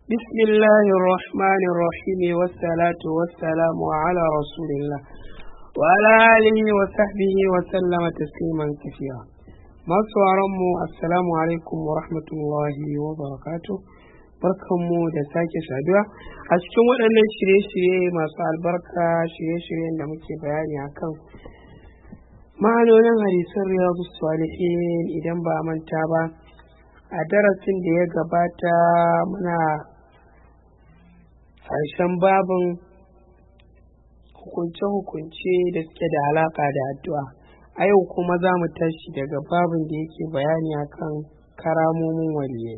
بسم الله الرحمن الرحيم والصلاة والسلام على رسول الله وعلى آله وصحبه وسلم تسليما كثيرا masu mu assalamu alaikum wa rahmatullahi wa barakatuh barkanmu da sake saduwa a cikin waɗannan shirye-shirye masu albarka shirye-shiryen da muke bayani akan ma'anonin hadisan riyadu salihin idan ba manta ba a darasin da ya gabata muna harshen babin hukunce-hukunce da suke da alaƙa da addu'a a yau kuma za mu tashi daga babin da yake bayani akan karamomin waliyai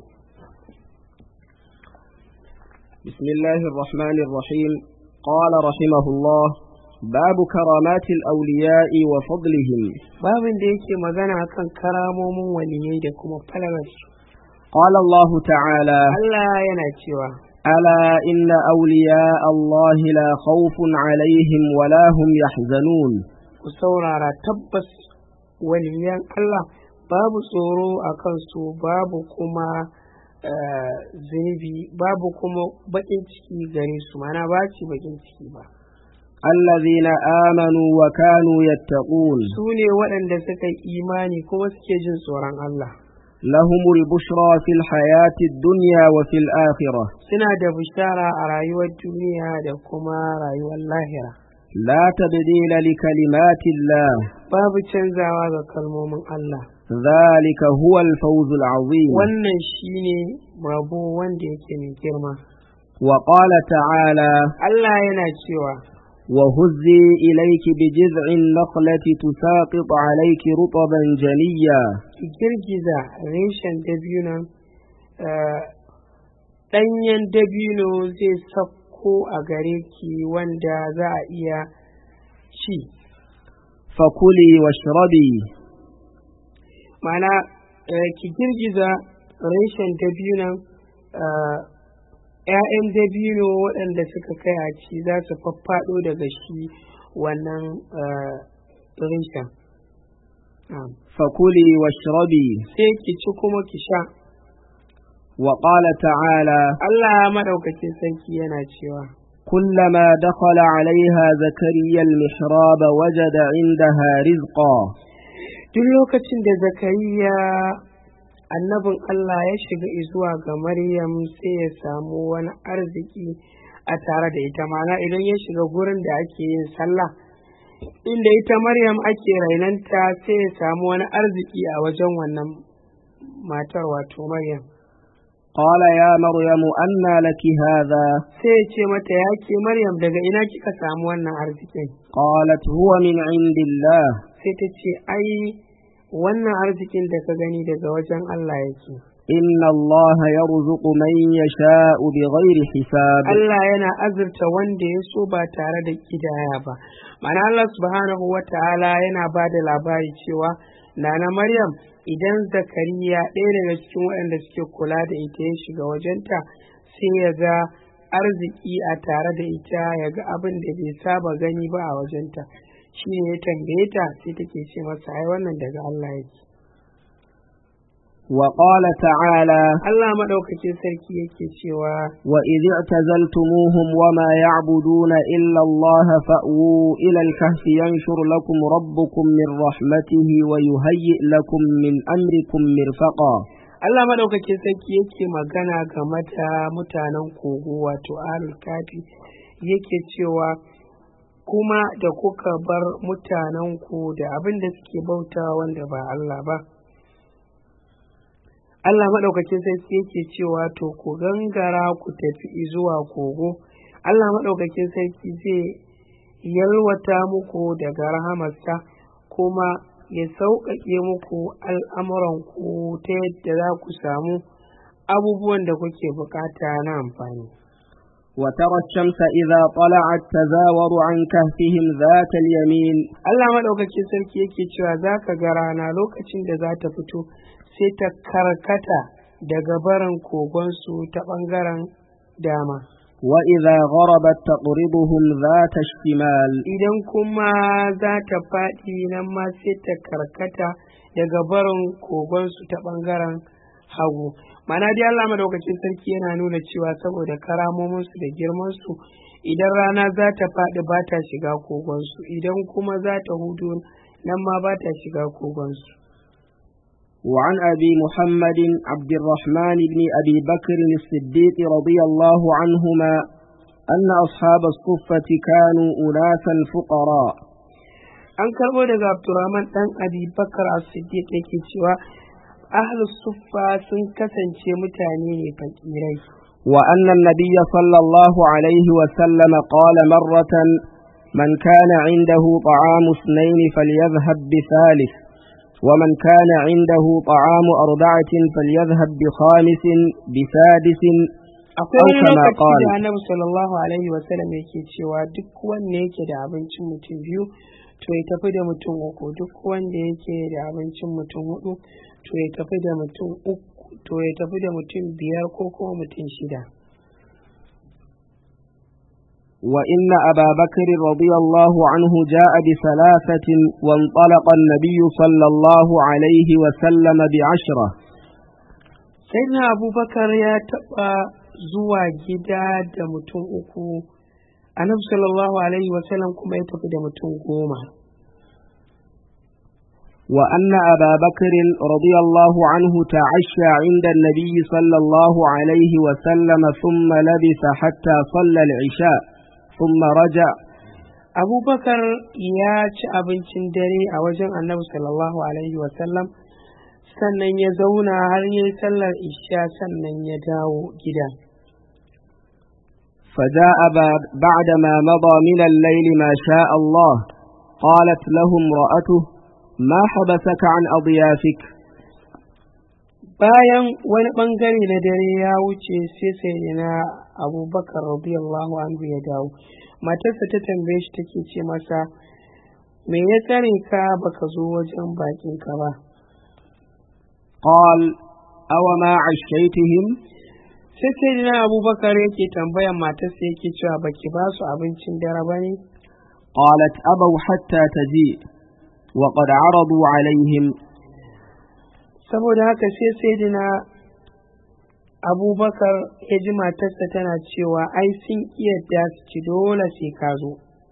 بسم الله الرحمن الرحيم قال رحمه الله باب كرامات الأولياء وفضلهم babin da yake magana akan karamomin waliyai da kuma falalarsu قال الله تعالى Allah yana cewa ألا إن أولياء الله لا خوف عليهم ولا هم يحزنون ku saurara tabbas waliyan Allah babu tsoro a kansu babu kuma eh, zunubi babu kuma baƙin ciki gare su mana ba ci baƙin ciki ba الذين آمنوا وكانوا يتقون su ne waɗanda suka yi imani kuma suke jin tsoron Allah لهم البشرى في الحياة الدنيا وفي الآخرة suna da bishara a rayuwar duniya da kuma rayuwar lahira لا تبديل لكلمات الله babu canzawa ga kalmomin Allah ذلك هو الفوز العظيم wannan shine rabo wanda yake mai girma وقال تعالى Allah yana cewa وهزي إليك بجذع النخلة تساقط عليك رطبا جنيا ki girgiza reshen dabinon eh, ɗanyen dabino zai sauko a gare ki wanda za a iya ci فكلي واشربي mana eh, ki girgiza reshen dabinon eh, ‘ya'yan dabino waɗanda suka kai a ci za su faffaɗo daga shi wannan eh, reshen Na'am. فكلي واشربي sai ki ci kuma ki sha وقال تعالى Allah maɗaukacin sarki yana cewa كلما دخل عليها زكريا المحراب وجد عندها رزقا duk lokacin da zakariya annabin Allah ya shiga zuwa ga Maryam sai ya samu wani arziki a tare da ita mana idan ya shiga gurin da ake yin sallah inda ita Maryam ake rainanta sai ya samu wani arziki a wajen wannan matar wato Maryam قال يا مريم أنى لك هذا sai ya ce mata ya ke Maryam daga ina kika samu wannan arzikin قالت هو من عند الله sai ta ce ai wannan arzikin da ka gani daga wajen Allah yake إن الله يرزق من يشاء بغير حساب Allah yana azurta wanda ya so ba tare da kidaya ba ma'ana Allah subhanahu wa ta'ala yana ba da labari cewa nana Maryam idan Zakariya ɗaya daga cikin waɗanda suke kula da ita ya shiga wajenta sai ya ga arziki a tare da ita ya ga abin da bai saba gani ba a wajenta shi ne ya tambaye ta sai take ce masa ai wannan daga Allah yake وقال تعالى Allah maɗaukakin sarki yake cewa وإذ اعتزلتموهم وما يعبدون إلا الله فأووا إلى الكهف ينشر لكم ربكم من رحمته ويهيئ لكم من أمركم مرفقا Allah maɗaukakin sarki yake magana game da mutanen kogo wato alul kafi yake cewa kuma da kuka bar mutanenku da abin da suke bauta wanda ba Allah ba Allah maɗaukakin sarki yake cewa to ku gangara ku tafi zuwa kogo Allah maɗaukakin sarki zai yalwata muku daga rahamarsa kuma ya sauƙaƙe muku al'amuranku ta yadda za ku samu abubuwan da kuke bukata na amfani. وترى الشمس إذا طلعت تزاور عن كهفهم ذات اليمين Allah maɗaukakin sarki yake cewa za ka ga rana lokacin da za ta fito sai ta karkata daga barin kogonsu ta ɓangaren dama. وإذا غربت تقرضهم ذات الشمال Idan kuma za ta faɗi nan ma sai ta karkata daga barin kogonsu ta ɓangaren hagu. mana dai Allah madaukakin sarki yana nuna cewa saboda karamominsu da girmansu idan rana za ta faɗi ba ta shiga kogonsu idan kuma za ta hudu nan ma ba ta shiga kogonsu وعن أبي محمد عبد الرحمن بن أبي بكر الصديق رضي الله عنهما أن أصحاب الصفة كانوا أناسا فقراء an karɓo daga abdurrahman ɗan abi bakar as-siddiq yake cewa ahlus suffa sun kasance mutane ne fakirai وأن النبي صلى الله عليه وسلم قال مرة من كان عنده طعام اثنين فليذهب بثالث ومن كان عنده طعام أربعة فليذهب بخامس بسادس akwai أو wani كما lokaci قال da annabi sallallahu alaihi wasallam yake cewa duk wanda yake da abincin mutum biyu to ya tafi da mutum uku duk wanda yake da abincin mutum hudu to ya tafi da mutum uku to ya tafi da mutum biyar ko kuma mutum shida وإن أبا بكر رضي الله عنه جاء بثلاثة وانطلق النبي صلى الله عليه وسلم بعشرة sai na abubakar ya taɓa zuwa gida da mutum uku annabi sallallahu alaihi wasallam kuma ya tafi da mutum goma وأن أبا بكر رضي الله عنه تعشى عند النبي صلى الله عليه وسلم ثم لبث حتى صلى العشاء ثم رجع abubakar ya ci abincin dare a wajen annabi sallallahu alaihi wasallam sannan ya zauna har yi sallar isha sannan ya dawo gida فجاء بعد بعدما مضى من الليل ما شاء الله قالت له امرأته ما حبسك عن أضيافك bayan wani bangare na dare ya wuce sai sai na abubakar radiyallahu anhu ya dawo matarsa ta tambaye shi take ce masa me ya tsare ka baka zo wajen bakinka ba قال أو ما عشيتهم sai sai na abubakar yake tambayan matarsa yake cewa baki ba su abincin dare ba ne قالت أبوا حتى تجيء وقد عرضوا عليهم saboda haka sai sai na abubakar ya ji matarsa tana cewa ai sun iya su ci dole sai ka zo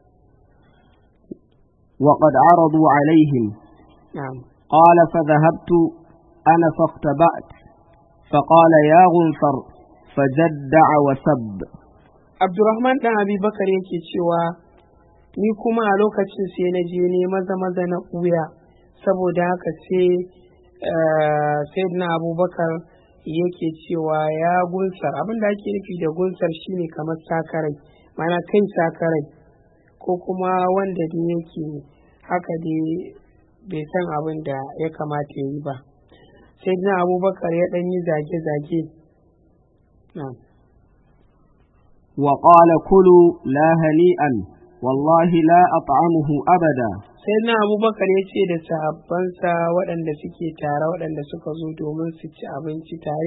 وقد عرضوا عليهم na'am قال فذهبت أنا فاختبأت فقال يا غنفر فجدع وسب abdurrahman dan abubakar yake cewa ni kuma a lokacin sai na je ne maza maza na ɓuya saboda haka sai sayyidina abubakar yake cewa ya gunsar abin da ake nufi da gunsar shine kamar sakarai mana kai sakarai ko kuma wanda da yake haka dai bai san abin da ya kamata ya yi ba sayyidina abubakar ya ɗan yi zage-zage na'am وقال كلوا لا هنيئا والله لا أطعمه أبدا sai na abubakar ya ce da sahabbansa waɗanda suke tare waɗanda suka zo domin su ci abinci tare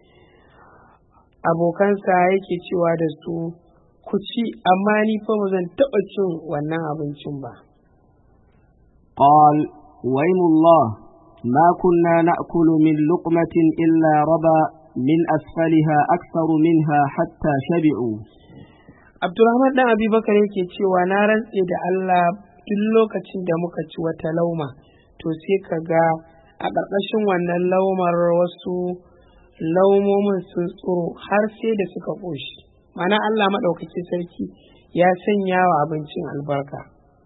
abokansa yake cewa da su ku ci amma ni fa ba zan taɓa cin wannan abincin ba قال ويم الله ما كنا نأكل من لقمة إلا ربا من أسفلها أكثر منها حتى شبعوا abdurrahman dan abubakar yake cewa na rantse da allah duk lokacin da muka ci wata lauma to sai ka ga a ƙarƙashin wannan laumar wasu laumomin sun tsoro har sai da suka ƙoshi mana allah maɗaukaki sarki ya sanya wa abincin albarka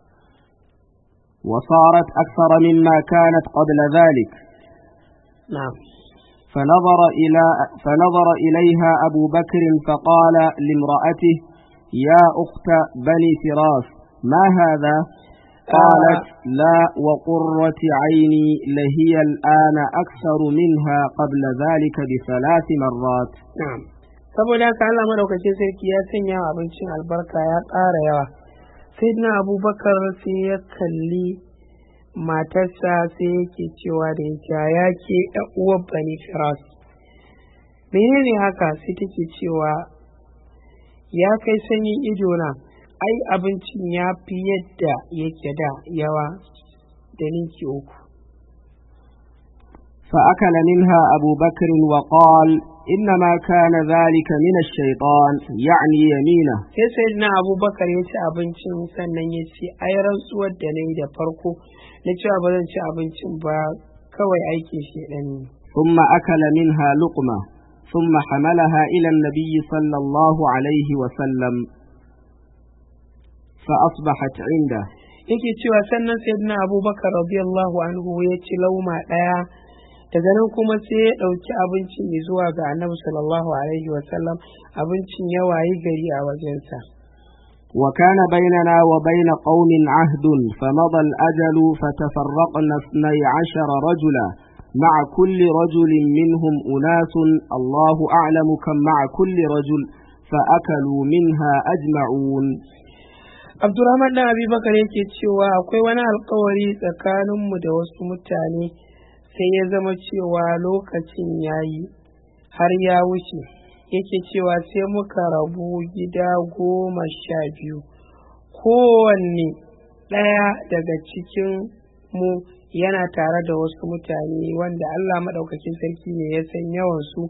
وصارت أكثر مما كانت قبل ذلك na'am فنظر, إلى فنظر إليها أبو بكر فقال لامرأته يا أخت بني فراس ما هذا قالت لا وقرة عيني لهي الآن أكثر منها قبل ذلك بثلاث مرات na'am saboda haka Allah madaukakin sarki ya sanya wa abincin albarka ya ƙara yawa sai na abubakar sai ya kalli matarsa sai yake cewa da ita ya ke uwar bani firas menene haka sai take cewa ya kai sanyin idona ai abincin ya fi yadda yake da yawa da ninki uku فأكل منها أبو بكر وقال إنما كان ذلك من الشيطان يعني يمينه sai sayyidina abubakar ya ci abincin sannan ya ce ai rantsuwar da na yi da farko na cewa ba zan ci abincin ba kawai aikin shedan ne ثم أكل منها لقمة ثم حملها إلى النبي صلى الله عليه وسلم فأصبحت عنده yake cewa sannan sayyidina abubakar radiyallahu anhu ya ci lauma ɗaya daga nan kuma sai ya ɗauki abincin ya zuwa ga annabi sallallahu alaihi wasallam abincin ya wayi gari a wajensa وكان بيننا وبين قوم عهد فمضى الأجل فتفرقنا اثني عشر رجلا مع كل رجل منهم أناس الله أعلم كم مع كل رجل فأكلوا منها أجمعون abdurrahman dan abubakar yake cewa akwai wani alkawari tsakaninmu da wasu mutane sai ya zama cewa lokacin ya yi har ya wuce yake cewa sai muka rabu gida goma sha biyu kowanne ɗaya daga cikin mu yana tare da wasu mutane wanda allah maɗaukakin sarki ne ya san yawansu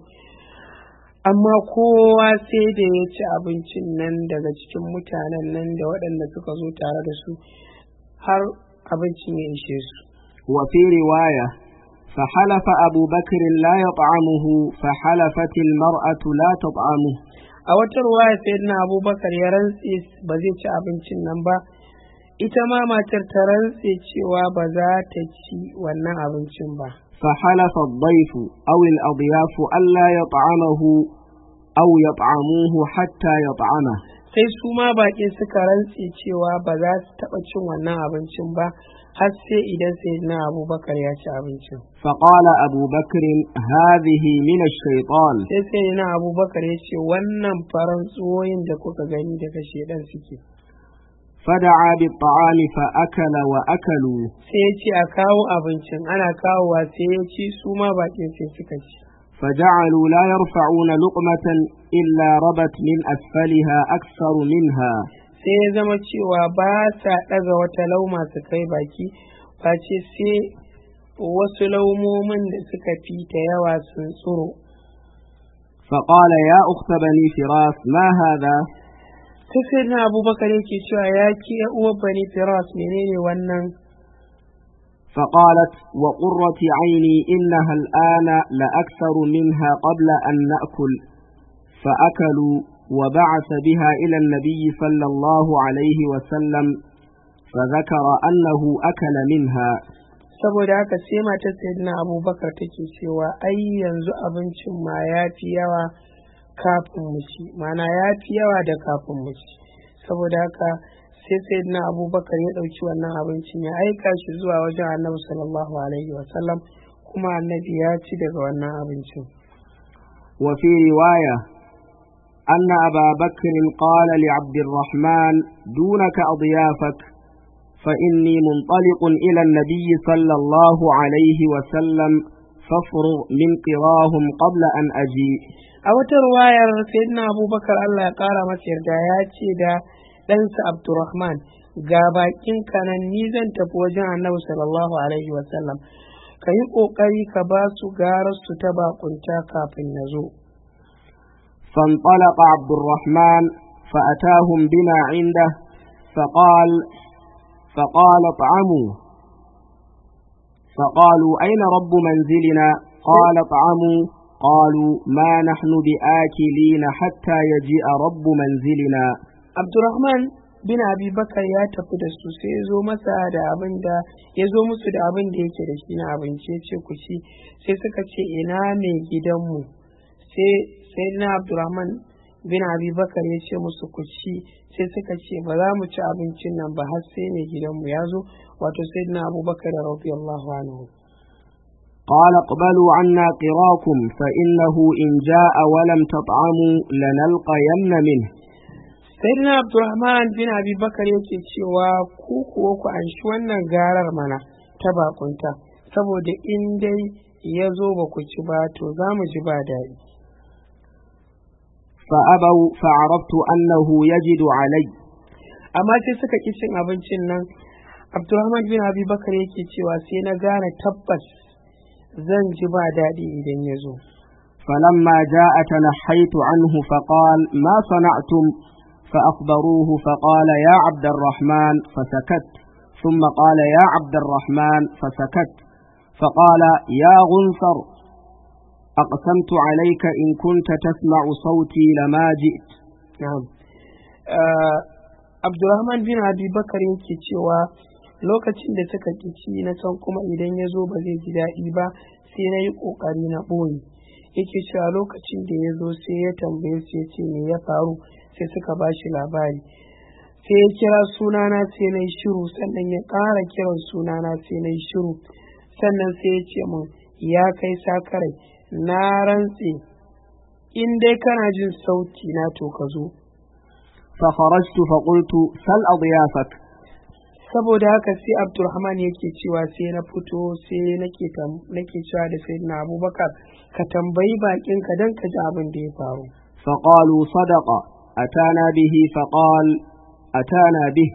amma kowa sai da ya ci abincin nan daga cikin mutanen nan da waɗanda suka zo tare da su har abincin ya ishe su وفي رواية فحلف أبو بكر لا يطعمه فحلفت المرأة لا تطعمه a wata ruwaya sayyidina abubakar ya rantse ba zai ci abincin nan ba ita ma matar ta rantse cewa ba za ta ci wannan abincin ba فحلف الضيف أو الأضياف ألا يطعمه أو يطعموه حتى يطعمه sai su ma baƙin suka rantse cewa ba za su taɓa cin wannan abincin ba har sai idan sayyidina abubakar ya ci abincin فقال أبو بكر هذه من الشيطان sai sayyidina abubakar ya ce wannan faran tsoyin da kuka gani daga shedan suke فدعا بالطعام فأكل وأكلوا sai ya ce a kawo abincin ana kawowa sai ya ci su ma baƙin sai suka ci فجعلوا لا يرفعون لقمة إلا ربت من أسفلها أكثر منها sai ya zama cewa ba sa ɗaga wata lauma su kai baki face sai wasu laumomin da suka fi ta yawa sun tsoro فقال يا أخت بني فراس ما هذا sai sai na abubakar yake cewa ya ki ya uwar bani firas menene wannan فقالت وقرة عيني إنها الآن لأكثر منها قبل أن نأكل فأكلوا وبعث بها إلى النبي صلى الله عليه وسلم فذكر أنه أكل منها saboda haka sai matar sayyidina abubakar take cewa ai yanzu abincin ma ya fi yawa kafin mu ci mana ya fi yawa da kafin mu ci saboda haka sai sayyidina abubakar ya ɗauki wannan abincin ya aika shi zuwa wajen annabi sallallahu alaihi wasallam kuma annabi ya ci daga wannan abincin وفي رواية أن أبا بكر قال لعبد الرحمن دونك أضيافك فإني منطلق إلى النبي صلى الله عليه وسلم فافرغ من قراهم قبل أن أجيء a wata ruwayar sayyidina abubakar allah ya ƙara masa yarda ya ce da ɗansa abdurrahman ga bakin kanan ni zan tafi wajen annabi sallallahu alaihi wasallam ka yi ƙoƙari ka ba su garar su ta bakunta kafin na zo فانطلق عبد الرحمن فأتاهم بما عنده فقال فقال اطعموا فقالوا أين رب منزلنا قال اطعموا قالوا ما نحن بآكلين حتى يجيء رب منزلنا abdurrahman bin abi bakar ya tafi da su sai ya zo masa da abin da ya zo musu da abin da yake da shi na abinci ya ce ku ci sai suka ce ina mai gidanmu sai sai na abdurrahman bin abi bakar ya ce musu ku ci sai suka ce ba za mu ci abincin nan ba har sai mai gidanmu ya zo wato sai na abubakar radiyallahu anhu قال اقبلوا عنا قراكم فإنه إن جاء ولم تطعموا لنلقين منه sayyidina abdurrahman bin abi bakar yake cewa ku kuwa ku anshi wannan garar mana ta bakunta saboda in dai ya zo ba ku ci ba to za mu ji ba daɗi فأبوا فعرفت أنه يجد علي amma sai suka ƙi cin abincin nan abdurrahman bin abi bakar yake cewa sai na gane tabbas zan ji ba daɗi idan ya zo فلما جاء تنحيت عنه فقال ما صنعتم فأخبروه فقال يا عبد الرحمن فسكت ثم قال يا عبد الرحمن فسكت فقال يا غنثر أقسمت عليك إن كنت تسمع صوتي لما جئت na'am Ah, Abdurrahman bin Abi Bakar yake cewa lokacin da suka kici na san kuma idan ya zo ba zai ji daɗi ba sai na yi ƙoƙari na ɓoye yake cewa lokacin da ya zo sai ya tambaye su ya ce me ya faru sai suka ba shi labari sai ya kira sunana sai na yi shiru sannan ya ƙara kiran sunana sai na yi shiru sannan sai ya ce min ya kai sakarai na rantse in dai kana jin sauti na to ka zo فخرجت فقلت سل أضيافك saboda haka sai abdulrahman yake cewa sai na fito sai nake tam- nake cewa da sayyidina abubakar ka tambayi bakin ka dan ka ji abin da ya faru فقالوا صدق أتانا به فقال أتانا به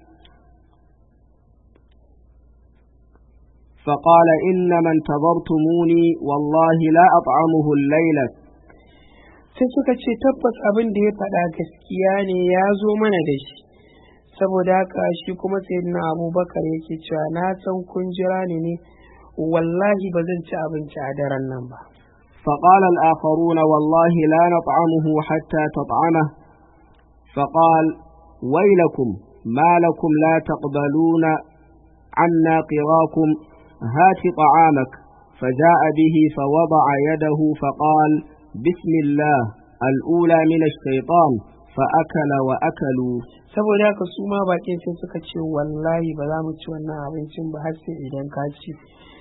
فقال إنما انتظرتموني والله لا أطعمه الليلة sai suka ce tabbas abin da ya faɗa gaskiya ne ya zo mana da shi saboda haka shi kuma sayyidina abubakar yake cewa na san kun jira ni ne wallahi ba zan ci abinci a daren nan ba فقال الآخرون والله لا نطعمه حتى تطعمه فقال ويلكم ما لكم لا تقبلون عنا قراكم هات طعامك فجاء به فوضع يده فقال بسم الله الأولى من الشيطان فأكل وأكلوا saboda haka su ma bakin sai suka ce wallahi ba za mu ci wannan abincin ba har sai idan ka ci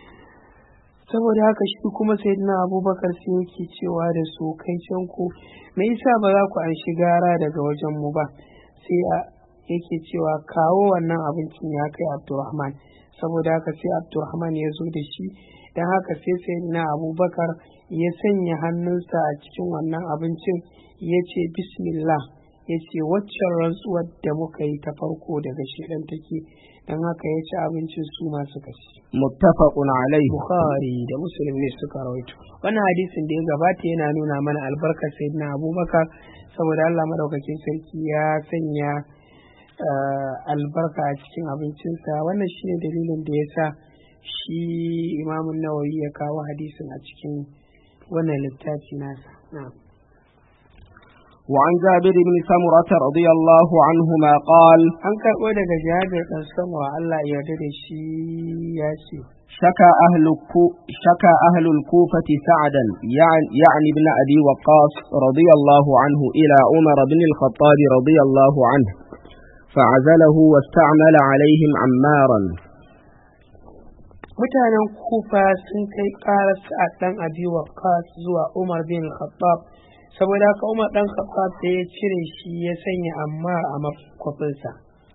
saboda haka shi kuma sayyidina abubakar sai yake cewa da su kai can ku me yasa ba za ku an shi gara daga wajen mu ba sai a yake cewa kawo wannan abincin ya kai abdurrahman saboda haka sai abdurrahman ya zo da shi don haka sai sayyidina abubakar ya sanya hannunsa a cikin wannan abincin ya ce bismillah ya ce waccan rantsuwar da muka yi ta farko daga shedan take don haka ya ci abincin su masu kashi متفق عليه bukhari da muslim ne suka rawaito wannan hadisin da ya gabata yana nuna mana albarkar sayyidina abubakar saboda allah madaukakin sarki ya sanya eh, albarka a cikin abincinsa wannan shine dalilin da ya sa shi imamun nawawi ya kawo hadisin a cikin wannan littafi nasa na'am وعن جابر بن سمرة رضي الله عنهما قال an karɓo daga jabir ɗan sama Allah ya yarda da shi ya ce شكى أهل الكو شكى أهل الكوفة سعدا يعني, يعني ابن أبي وقاص رضي الله عنه إلى عمر بن الخطاب رضي الله عنه فعزله واستعمل عليهم عمارا mutanen kufa sun kai ƙarar sa'ad ɗan abi waqqas zuwa umar bin khattab saboda haka umar ɗan khattab sai ya cire shi ya sanya ammar a makwafinsa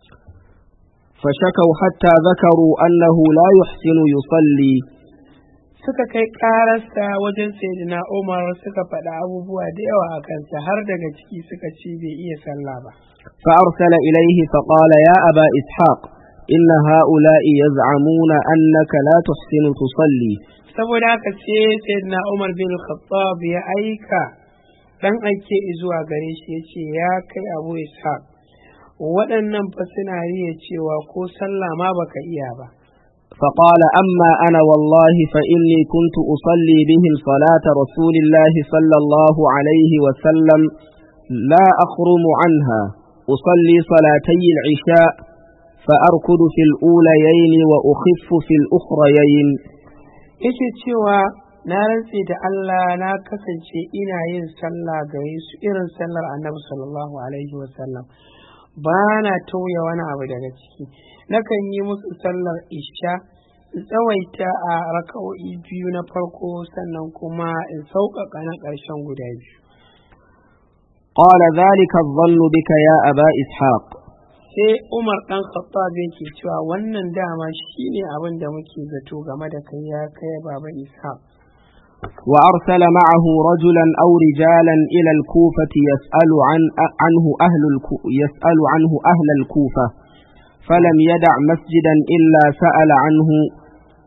فشكوا حتى ذكروا أنه لا يحسن يصلي suka kai ƙararsa wajen sayyidina umar suka faɗa abubuwa da yawa a kansa har daga ciki suka ce bai iya sallah ba فأرسل إليه فقال يا أبا إسحاق إن هؤلاء يزعمون أنك لا تحسن تصلي saboda haka sai sayyidina umar bin khattab ya aika dan aike zuwa gare shi ya ce ya kai abu ishaq waɗannan fa suna riya cewa ko sallah ma baka iya ba فقال أما أنا والله فإني كنت أصلي بهم صلاة رسول الله صلى الله عليه وسلم لا أخرم عنها أصلي صلاتي العشاء فأركض في الأوليين وأخف في الأخريين yake cewa na rantse da Allah na kasance ina yin sallah gare su irin sallar annabi sallallahu alaihi wasallam ba na tauya wani abu daga ciki nakan yi musu sallar isha in tsawaita a raka'o'i biyu na farko sannan kuma in sauƙaƙa na ƙarshen guda biyu قال ذلك الظن بك يا أبا إسحاق sai umar ɗan khattab yake cewa wannan dama shine abin da muke zato game da kai ya kai baba ishaq وأرسل معه رجلا أو رجالا إلى الكوفة يسأل عن عنه أهل الكو يسأل عنه أهل الكوفة فلم يدع مسجدا إلا سأل عنه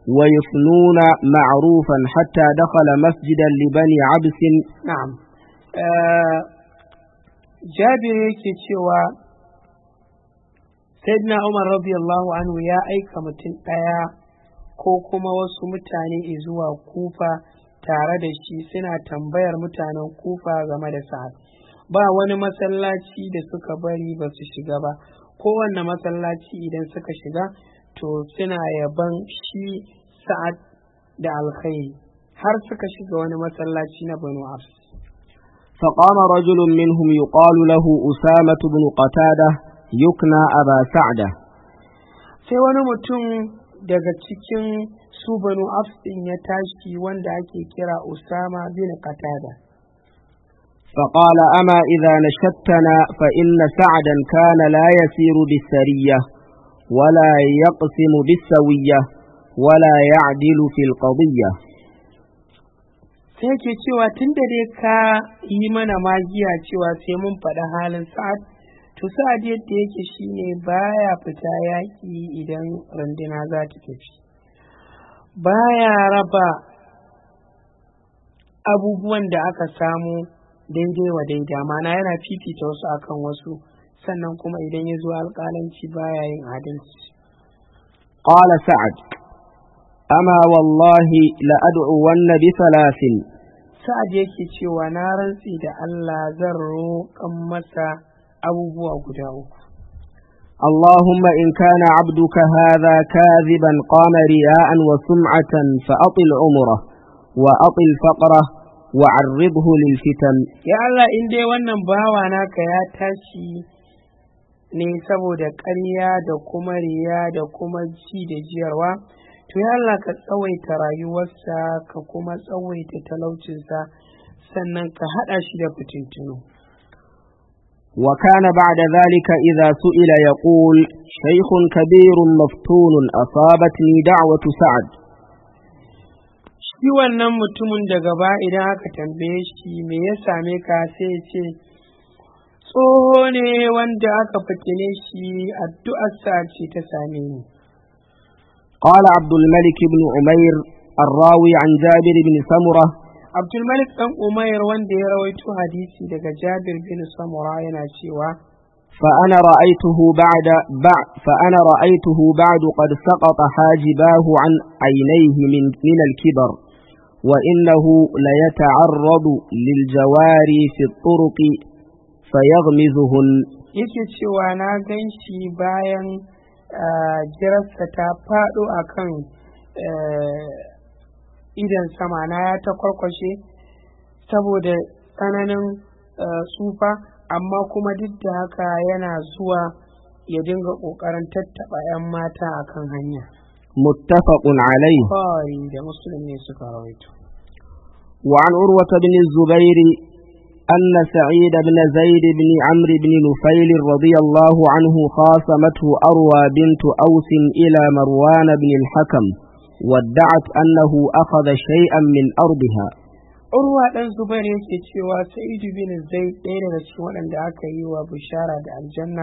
ويفنون معروفا حتى دخل مسجدا لبني عبس na'am Eh, jabir yake cewa sayyidina umar radiyallahu anhu ya aika mutum ɗaya ko kuma wasu mutane zuwa kufa tare da shi suna tambayar mutanen kufa game da sa'ad ba wani masallaci da suka bari ba su shiga ba kowanne masallaci idan suka shiga to suna yaban shi sa'ad da alkhairi har suka shiga wani masallaci na banu abs فقام رجل منهم يقال له أسامة بن قتادة يكنى أبا سعدة sai wani mutum daga cikin su banu Abs ɗin ya tashi wanda ake kira Usama bin Qatada فقال أما إذا نشدتنا فإن سعدا كان لا يسير بالسرية ولا يقسم بالسوية ولا يعدل في القضية sai ke cewa tun da dai ka yi mana magiya cewa sai mun faɗi halin sa'ad to sa'ad yadda yake shine baya fita yaƙi idan runduna za ta tafi baya raba abubuwan da aka samu daidai wa daida mana yana fifita wasu akan wasu sannan kuma idan ya zo alƙalanci baya yin adalci قال سعد أما والله لأدعون بثلاث sa'ad yake cewa na rantsi da Allah zan roƙan masa abubuwa guda uku اللهم إن كان عبدك هذا كاذبا قام رياء وسمعة فأطل عمره وأطل فقره وعرضه للفتن ya Allah in dai wannan bawa naka ya tashi ne saboda ƙarya da kuma riya da kuma ji da jiyarwa to ya Allah ka tsawaita rayuwarsa ka kuma tsawaita talaucinsa sannan ka haɗa shi da fitintunu وكان بعد ذلك إذا سئل يقول شيخ كبير مفتون أصابتني دعوة سعد shi wannan mutumin da gaba idan aka tambaye shi me ya same ka sai ya ce tsoho ne wanda aka fitine shi addu'arsa ce ta same ni قال عبد الملك بن عمير الراوي عن جابر بن سمرة abdulmalik dan umair wanda ya rawaito hadisi daga jabir bin samura yana cewa فأنا رأيته بعد بعد فأنا رأيته بعد قد سقط حاجباه عن عينيه من من الكبر وإنه ليتعرض للجواري في الطرق فيغمزهن yake cewa na gan shi bayan ah, girarsa ta faɗo a kan idan sama na ya ta kwarkwashe saboda tsananin ah, tsufa amma kuma duk da haka yana zuwa ya dinga ƙoƙarin tattaɓa 'yan mata a kan hanya متفق عليه Bukhari da Muslim ne suka rawaito وعن عروة بن الزبير أن سعيد بن زيد بن عمرو بن نفيل رضي الله عنه خاصمته أروى بنت أوس إلى مروان بن الحكم وادعت أنه أخذ شيئا من أرضها Urwa ɗan Zubair yake cewa Sa'idu bin Zaid ɗaya daga cikin waɗanda aka yi wa bishara da aljanna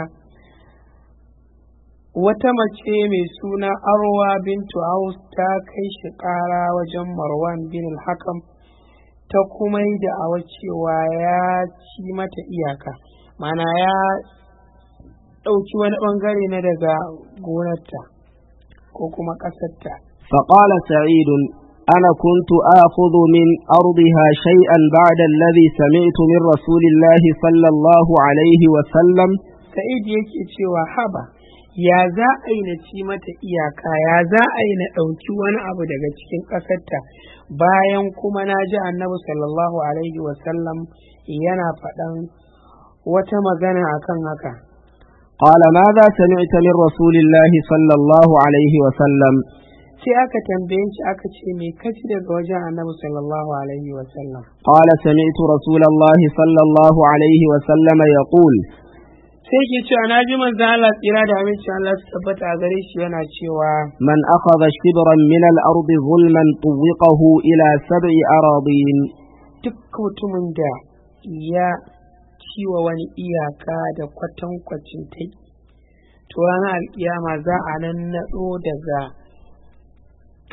wata mace mai suna Arwa bintu Aus ta kai shi ƙara wajen Marwan bin al-Hakam ta kuma yi da'awa cewa ya ci mata iyaka mana ya ɗauki wani ɓangare na daga gonarta ko kuma ƙasarta فقال سعيد أنا كنت آخذ من أرضها شيئا بعد الذي سمعت من رسول الله صلى الله عليه وسلم Sa'id yake cewa haba ya za a yi na ci mata iyaka ya za a yi na ɗauki wani abu daga cikin ƙasarta bayan kuma na ji annabi sallallahu alaihi wasallam yana faɗan wata magana akan haka قال ماذا سمعت من رسول الله صلى الله عليه وسلم sai aka tambaye shi aka ce me kaci daga wajen annabi sallallahu alaihi wasallam قال سمعت رسول الله صلى الله عليه وسلم يقول sai ke cewa na ji manzon Allah tsira da aminci Allah su tabbata a gare shi yana cewa من أخذ شبرا من الأرض ظلما طوقه إلى سبع أراضين duk mutumin da ya ciwa wani iyaka da kwatankwacin ta to ranar alkiyama za a nan naɗo daga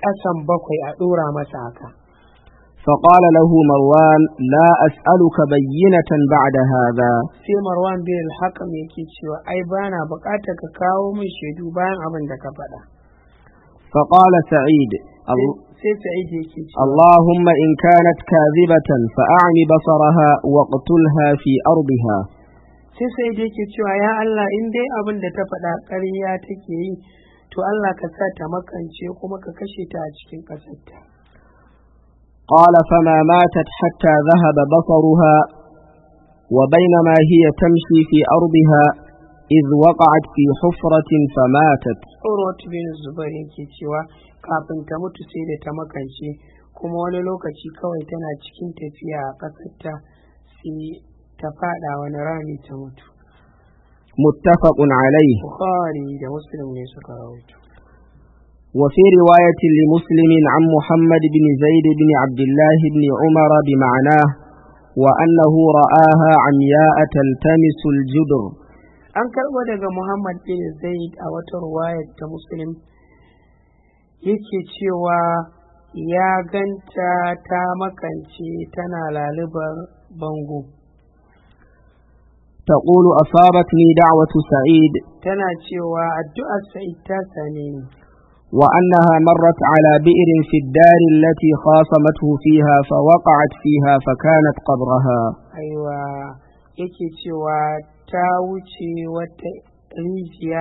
ƙasan bakwai a ɗora masa haka فقال له مروان لا أسألك بينة بعد هذا sai marwan bin al-hakam yake cewa ai bana buƙatar ka kawo min shaidu bayan abin da ka faɗa فقال سعيد "ال- sai sa'id yake cewa اللهم إن كانت كاذبة فأعم بصرها واقتلها في أرضها sai sa'id yake cewa ya Allah in dai abin da ta faɗa ƙarya take yi to Allah ka sa ta makance kuma ka kashe ta a cikin ƙasarta قال فما ماتت حتى ذهب بصرها وبينما هي تمشي في أرضها إذ وقعت في حفرة فماتت Urwat bin Zubair yake cewa kafin ta mutu sai da ta makance kuma wani lokaci kawai tana cikin tafiya a ƙasarta sai ta faɗa wani rami ta mutu. متفق عليه Bukhari da Muslim ne suka rawaito. وفي رواية لمسلم عن محمد بن زيد بن عبد الله بن عمر بمعناه وأنه رآها عمياء تلتمس الجدر An karɓo daga Muhammad bin Zaid a wata ruwayar ta Muslim yake cewa ya ganta ta makance tana lalubar bango. تقول أصابتني دعوة سعيد Tana cewa addu'ar Sa'id ta same ni. وأنها مرت على بئر في الدار التي خاصمته فيها فوقعت فيها فكانت قبرها aiwa yake cewa ta wuce wata rijiya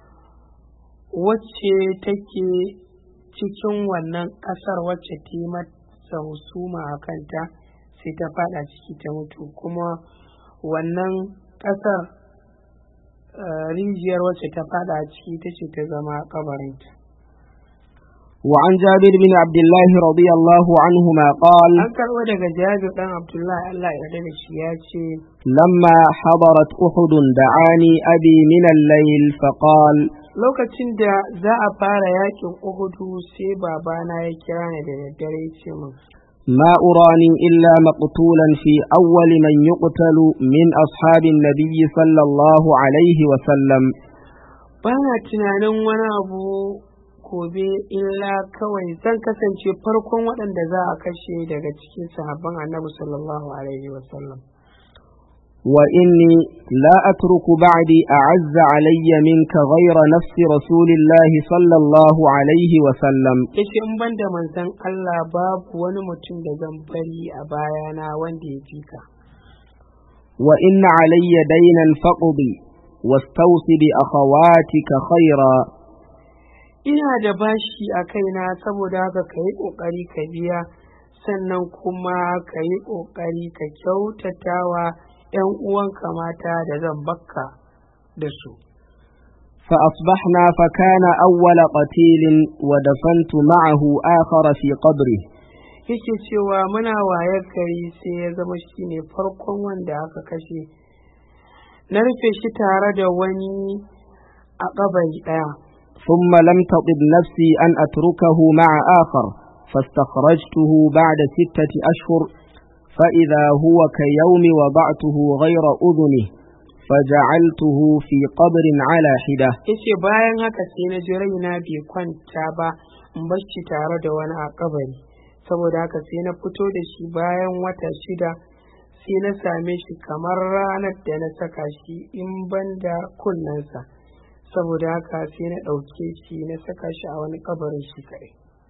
wacce take cikin wannan ƙasar wacce ta yi masa husuma a kanta sai ta fada ciki ta mutu kuma wannan ƙasar eh, rijiyar wacce ta fada a ciki ta ce ta zama kabarinta وعن جابر بن عبد الله رضي الله عنهما قال an karɓo daga jabir ɗan abdullahi allah ya yarda da shi ya ce لما حضرت أحد دعاني أبي من الليل فقال lokacin da za a fara yakin uhudu sai babana ya kira ni da daddare ya ce min ما أراني إلا مقتولا في أول من يقتل من أصحاب النبي صلى الله عليه وسلم ba na tunanin wani abu gobe illa kawai zan kasance farkon waɗanda za a kashe daga cikin sahabban annabi sallallahu alaihi wasallam وإني لا أترك بعدي أعز علي منك غير نفس رسول الله صلى الله عليه وسلم yace in ban da manzon Allah babu wani mutum da zan bari a bayana wanda ya fi ka وإن علي دينا فاقضي واستوص بأخواتك خيرا ina da bashi a kaina saboda haka ka yi ƙoƙari ka biya sannan kuma ka yi ƙoƙari ka kyautatawa 'yan uwanka mata da zan bakka da su فأصبحنا فكان أول قتيل ودفنت معه آخر في قبره yake cewa muna waye gari sai ya zama shine farkon wanda aka kashe na rufe shi tare da wani a ƙabari ɗaya ثم لم تطب نفسي أن أتركه مع آخر فاستخرجته بعد ستة أشهر فإذا هو كيوم وضعته غير أذنه فجعلته في قبر على حدة yace bayan haka sai na ji raina bai kwanta ba in bar shi tare da wani a kabari saboda haka sai na fito da shi bayan wata shida sai na same shi kamar ranar da na saka shi in ban da kunnensa saboda haka sai na ɗauke shi na saka shi a wani kabarin shi kaɗai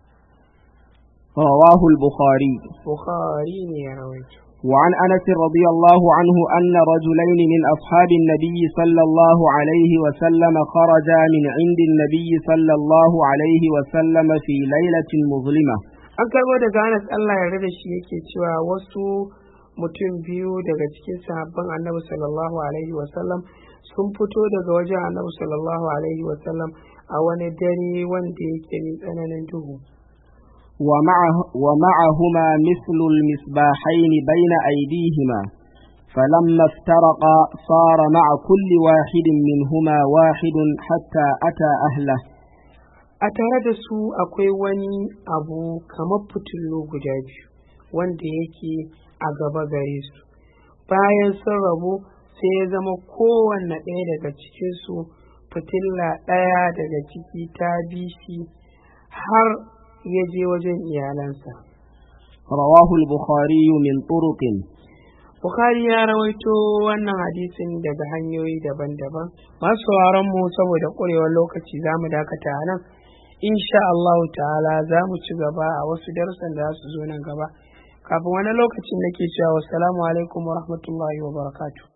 رواه البخاري bukhari ne ya rawaito وعن أنس رضي الله عنه أن رجلين من أصحاب النبي صلى الله عليه وسلم خرجا من عند النبي صلى الله عليه وسلم في ليلة مظلمة an karbo daga Anas Allah ya da shi yake cewa wasu mutum biyu daga cikin sahabban annabi sallallahu alaihi wasallam sun fito daga wajen annabi sallallahu alaihi wasallam a wani dare wanda yake mai tsananin duhu ومعه ومعهما مثل المصباحين بين أيديهما فلما افترقا صار مع كل واحد منهما واحد حتى أتى أهله a tare da su akwai wani abu kamar fitilu guda biyu wanda yake a gaba gare su bayan sun rabu sai ya zama kowanne ɗaya daga cikinsu fitilla ɗaya daga ciki ta bi shi har ya je wajen iyalansa رواه البخاري من طرق Bukhari ya rawaito wannan hadisin daga hanyoyi daban-daban masu sauraron mu saboda ƙurewar lokaci za mu dakata a nan insha Allah ta'ala za mu ci gaba a wasu darussan da za su zo nan gaba kafin wani lokacin nake cewa wassalamu alaikum wa rahmatullahi wa barakatuh